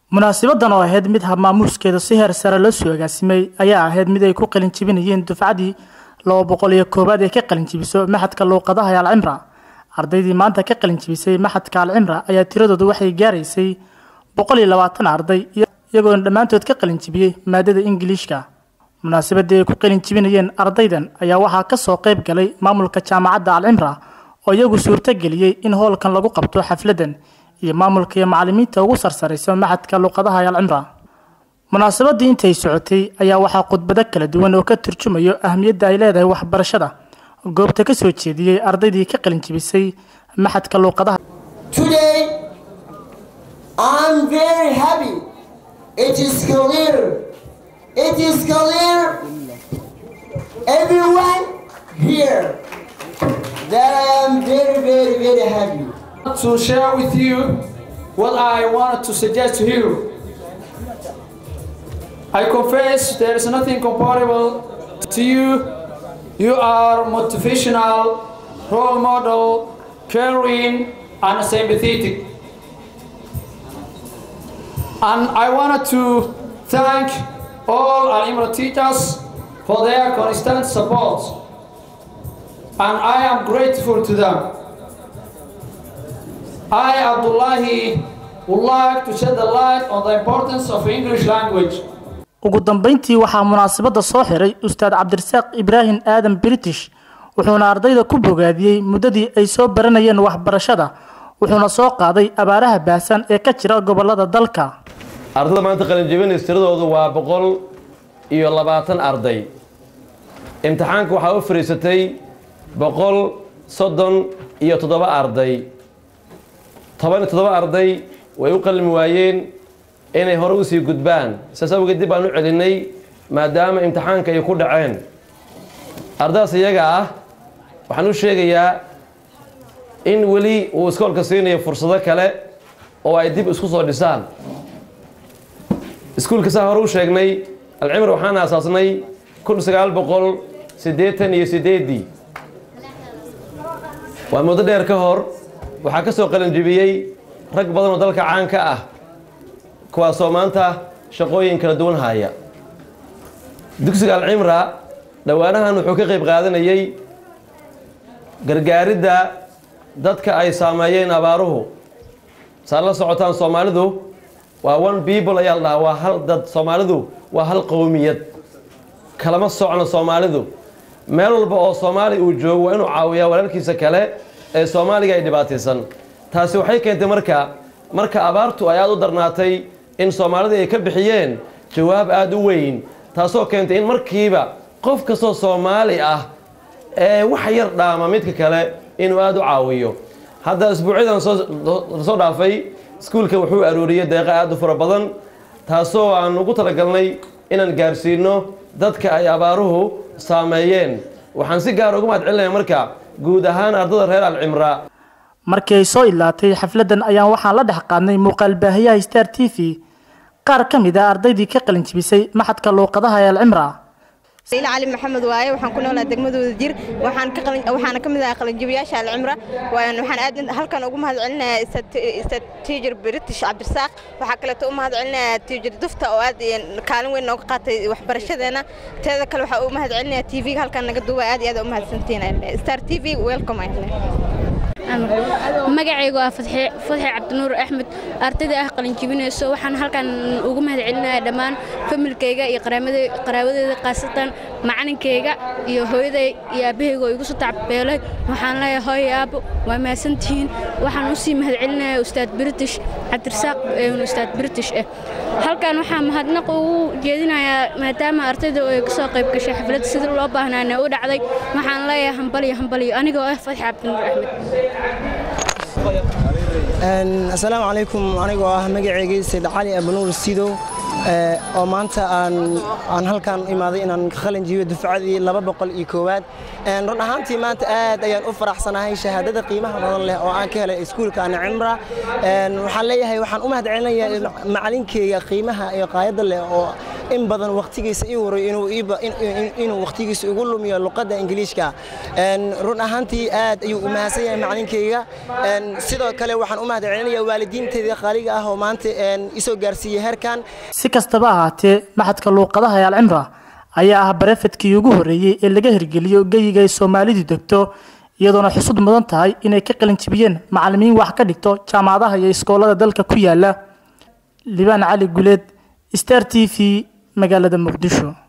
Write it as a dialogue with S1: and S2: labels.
S1: munaasabadan oo ahayd mid habmaamuuskeeda si heer sare loo soo agaasimay ayaa ahayd mid ay ku qalin jibinayeen dufcadii laba boqol iyo koowaad ee ka qalin jibiso maxadka luuqadaha ee alcimra ardaydii maanta ka qalin jibisay maxadka alcimra ayaa tiradoodu waxay gaaraysay boqol iyo labaatan arday iyagoona dhammaantood ka qalin jibiyey maadada ingiliishka munaasabadii ay ku qalin jibinayeen ardaydan ayaa waxaa kasoo qayb galay maamulka jaamacadda alcimra oo iyagu suurto geliyey in hoolkan lagu qabto xafladan iyo maamulka iyo macalimiinta ugu sarsaraysa maxadka luuqadaha ee alcimra munaasabadii intay socotay ayaa waxaa khudbado kala duwan oo ka turjumayo ahmiyadda ay leedahay waxbarashada goobta ka soo jeediyey ardaydii ka qalin jibisay maxadka luuqadaha
S2: Today, I'm very happy. It is clear. It is clear. Everyone here that I am very, very, very happy.
S3: to share with you what I wanted to suggest to you. I confess there is nothing comparable to you. You are motivational, role model, caring, and sympathetic. And I wanted to thank all our Imra teachers for their constant support. And I am grateful to them. I, Abdullahi, would like to shed the light on the importance of English language.
S1: ugu dambeyntii waxaa munaasabadda soo xiray ustaad cabdirasaaq ibraahim aadan british wuxuuna ardayda ku bogaadiyey muddadii ay soo baranayeen waxbarashada wuxuuna soo qaaday abaaraha baahsan ee ka jira gobolada dalka
S4: ardada maanta qalinjibinays tiradoodu waa boqol iyo labaatan arday imtixaanka waxaa u fariisatay boqol soddon iyo toddoba arday toban iyo toddoba arday way u qalmi waayeen inay hore usii gudbaan saas awgeed dib baan u celinay maadaama imtixaanka ay ku dhaceen ardadaas iyaga ah waxaan u sheegayaa in weli uu iskoolka siinayo fursado kale oo ay dib isku soo dhisaan iskuulka saa hore u sheegnay alcimr waxaan aasaasnay kun sagaal boqol siddeetan iyo siddeeddii waa muddo dheer ka hor waxaa ka soo qalinjibiyey rag badan oo dalka caan ka ah kuwaasoo maanta shaqooyin kala duwan haya dugsiga alcimra dhowaanahan wuxuu ka qayb qaadanayey gargaaridda dadka ay saameeyeen abaaruhu saad la socotaan soomaalidu waa one people ayaa la dhahaa waa hal dad soomaalidu waa hal qowmiyad kalama socno soomaalidu meel walba oo soomaali uu joogo waa inuu caawiyaa walaalkiisa kale ee soomaaliga ay dhibaataysan taasi waxay keentay marka marka abaartu ay aada u darnaatay in soomaalida ay ka bixiyeen jawaab aada u weyn taasoo keentay in markiiba qof kastoo soomaali ah ee wax yar dhaama midka kale inuu aada u caawiyo hadda isbuucyadan soo dhaafay iskuulka wuxuu arooriyey deeqa aada u fara badan taasoo aan ugu talagalnay inaan gaarsiino dadka ay abaaruhu saameeyeen waxaan si gaar uga mahad celinaya marka guud ahaan ardada reer alcimra
S1: markii ay soo ilaatay xafladan ayaan waxaan la dhex qaadnay muuqaal baahiyaha star t v qaar ka mid a ardaydii ka qalin jibisay maxadka luuqadaha ee alcimra
S5: sayid cali maxamed waaye waxaan ku noolaa degmadooda jir waxaan ka qalin waxaana ka mid ahaa qalinjibiyaasha alcimra waxaan aad halkan ugu mahad celinayaa istad tiijir british cabdirasaaq waxaa kaleeto u mahad celinayaa tiijir dufta oo aad kaalin weyn nooga qaatay waxbarashadeena teeda kale waxaa u mahad celinayaa t v-ga halkan naga duuba aad iyo aad u mahadsantiin star t v welcome
S6: magacaygu waa fadxe cabdinuur axmed ardayda ah qalinjibinayso waxaan halkan ugu mahad celinayaa dhammaan familkayga iyo qaraabadeeda khaasatan macalinkayga iyo hooyaday iyo aabahayga oo igu soo tacbeelay waxaan leeyahay hooyo aabo waa mahadsantihiin waxaan usii mahad celinayaa ustaad british cabdirasaaq ustaad british ah halkan waxaa mahadnaq ugu jeedinayaa maadaama ardayda ay ka soo qayb gashay xafladda sida loo baahnaana u dhacday waxaan leeyahay hambaliyo hambaliyo anigoo ah fadxe cabdinuur axmed
S7: asalaamu calaykum anigoo ah magaceygii sayd cali abanuur sidow oo maanta aan halkan imaaday inaan ka qalin jibiyo dufcadii laba boqol iyo koowaad run ahaantii maanta aad ayaan u faraxsanahay shahaadada qiimaha badan leh oo aan ka helay iskuulka ana cimra waxaan leeyahay waxaan u mahad celinayaa macalinkeyga qiimaha iyo qaayadda leh oo in badan waqtigiisa ii waray inuu iiba- in- in- inuu waqtigiisa igu lumiyo luqadda ingiliishka Een, run ahaantii aad ayuu u mahadsan yahay macalinkayga Een, sidoo kale waxaan u mahad celinayaa waalidiinteedii qaaliga ah oo maanta een, isoo gaarsiiyey heerkan
S1: si kastaba ahaatee maxadka luuqadaha ee alcimra ayaa ah barefedkii ugu horreeyey ee laga hirgeliyo geyiga ay soomaalidu degto iyadoona xusud mudan tahay inay ka qalin jibiyeen macallimiin wax ka dhigto jaamacadaha iyo iskoolada dalka ku yaala libaan cali guleed star t v magaalada muqdisho